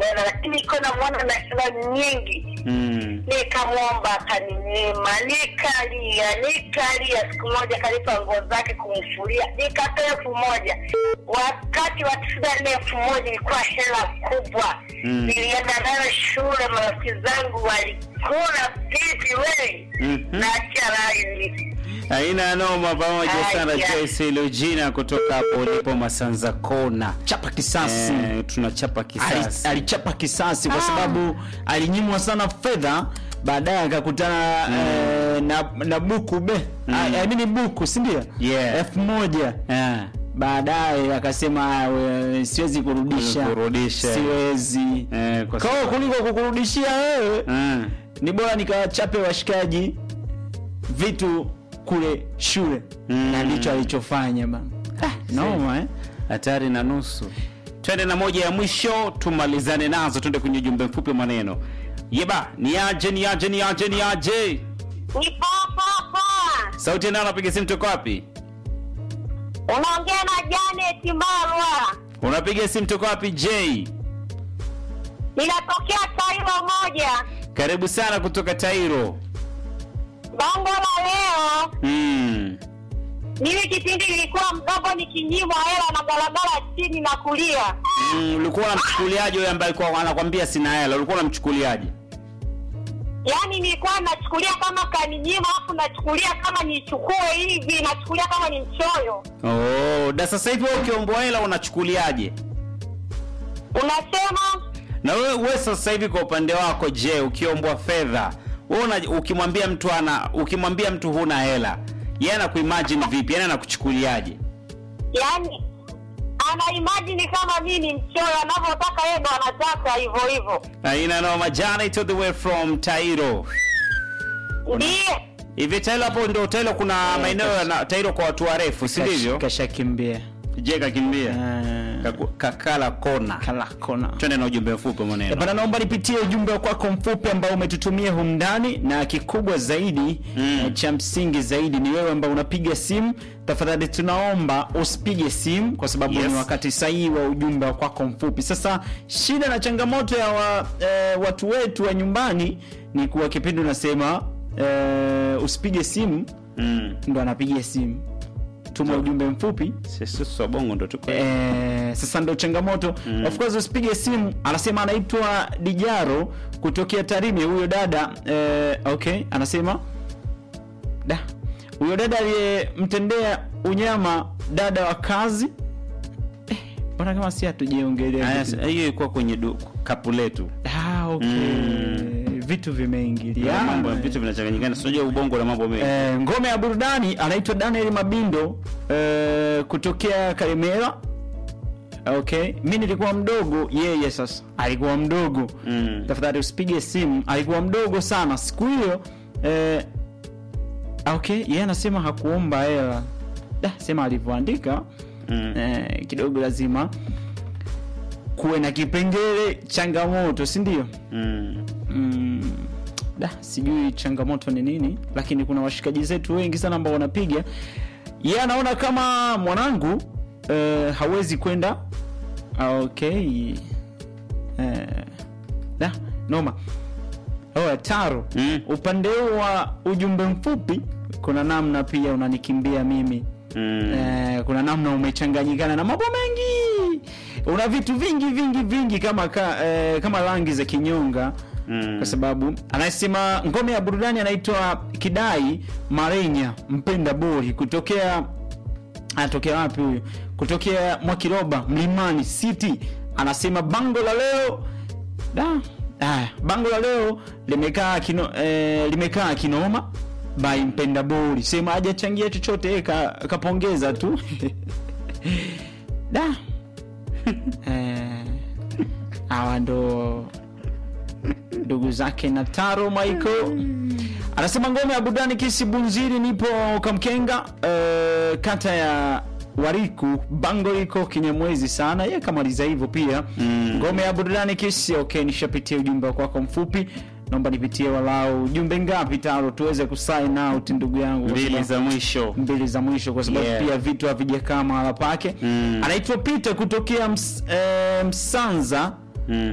hela, lakini iko namwona na hela nyingi Mm. nikamwomba akaninyima, nikalia nikalia. Siku moja kalipa nguo zake kumfulia, nikatoa elfu moja. Wakati wa tisini na nne elfu moja ilikuwa hela kubwa. Mm. Nilienda nayo shule, marafiki zangu walikula pipi wei Mhm. na charaini. Haina noma pamoja Haya. sana Joyce Lugina kutoka hapo ulipo Masanza Kona. chapa kisasi Eh, tunachapa Ali- kisasi. alichapa kisasi kwa sababu alinyimwa sana fedha baadaye akakutana eh, na, na buku be Mm. I- I mean buku sindio Yeah. elfu moja Eh. baadaye akasema "Ah, we, siwezi kurudisha Kurudisha. siwezi Eh, kwa kwao sababu- kuliko kukurudishia wewe Eh. ni bora nikawachape washikaji vitu kule shule Mm. na ndicho alichofanya bana ah, noma eh? hatari na nusu. Twende na moja ya mwisho tumalizane nazo, twende kwenye ujumbe mfupi wa maneno. Yeba, ni aje ni aje ni aje ni aje. Ni papa Sauti ya nani anapiga simu toka wapi? unaongea na Janet Mbalwa, Unapiga simu toka wapi J? ninatokea Tairo moja. Karibu sana kutoka Tairo. Bango la leo Mm. Mimi kipindi nilikuwa mdogo nikinyimwa hela na barabara chini na kulia. Mm, ulikuwa unamchukuliaje yule ambaye alikuwa anakwambia sina hela? Ulikuwa unamchukuliaje? Yaani nilikuwa nachukulia kama kaninyima afu nachukulia kama nichukue hivi, nachukulia kama ni mchoyo. Oh, da sasa hivi wewe ukiombwa hela unachukuliaje? Unasema Na wewe wewe sasa hivi kwa upande wako je, ukiombwa fedha, wewe una- ukimwambia mtu ana ukimwambia mtu huna hela, yeye anakuimagine vipi? Yaani anakuchukuliaje? yaani ana imagine kama mimi ni mchoyo, anavyotaka yeye ndo anataka hivyo hivyo. Aina noma Janet to the way from Tairo. Ndiye Hivi Tairo hapo ndio Tairo kuna maeneo ya Tairo kwa watu warefu, si ndivyo? kashakimbia Je, kakimbia. Ah, Kaku- Kakala kona. kala kona Twende na ujumbe mfupi Eh, maneno. bana naomba nipitie ujumbe wa kwako mfupi ambao umetutumia humu ndani na kikubwa zaidi Mm. eh, cha msingi zaidi ni wewe ambao unapiga simu tafadhali tunaomba usipige simu kwa sababu Yes. ni wakati sahihi wa ujumbe wa kwako mfupi sasa shida na changamoto ya wa, eh, watu wetu wa nyumbani ni kuwa kipindi unasema eh, usipige simu Mm. ndo anapiga simu tuma So- ujumbe mfupi Sisi Sobongo ndo tuko. Eh, sasa ndo changamoto Mm. of course usipige simu anasema anaitwa dijaro kutokea tarime huyo dada eh, okay anasema da huyo dada aliyemtendea unyama dada wa kazi Eh, mbona kama si hatujaongelea Aya, vitu- hiyo ilikuwa kwenye du- kapu letu. ah, okay. Mm. vitu Ya, vimeingiliana mambo vitu vinachanganyikana. Unajua ubongo na mambo mengi. Eh, ngome ya burudani anaitwa Daniel Mabindo eh, kutokea Karimera. Okay, mi nilikuwa mdogo, yeye sasa alikuwa mdogo. Mm. Tafadhali usipige simu, alikuwa mdogo sana siku hiyo. Eh, okay, yeye anasema hakuomba hela. Da, sema alivyoandika Mm. eh, kidogo lazima kuwe na kipengele changamoto, si ndio? Mm. mm, da sijui changamoto ni nini lakini kuna washikaji zetu wengi sana ambao wanapiga ye anaona kama mwanangu uh, hawezi kwenda Ah, okay uh, da noma oh, taro Mm. upande huu wa ujumbe mfupi kuna namna pia unanikimbia mimi Mm. Eh, kuna namna umechanganyikana na mambo mengi una vitu vingi vingi vingi kama ka, eh, kama rangi za kinyonga Mm. kwa sababu anasema ngome ya burudani anaitwa kidai marenya mpenda bori kutokea anatokea wapi huyu kutokea mwakiroba mlimani city anasema bango la leo da aya bango la leo limekaa kino, eh, limekaa kinoma by mpenda bori sema hajachangia chochote yeye ka, kapongeza tu da eh, hawa ndo ndugu zake na taro michael anasema ngome ya burudani kisi bunziri nipo kamkenga eh, kata ya wariku bango liko kinyamwezi sana ye kamaliza hivyo pia Mm. ngome ya burudani kisi okay nishapitia ujumbe kwako mfupi naomba nipitie walau ujumbe ngapi taro tuweze kusign out ndugu yangu kwa Mbili sababu- za mwisho. mbili za mwisho kwa sababu Yeah. pia vitu havijakaa mahala pake Mm. anaitwa peter kutokea ms, eh, msanza Mm.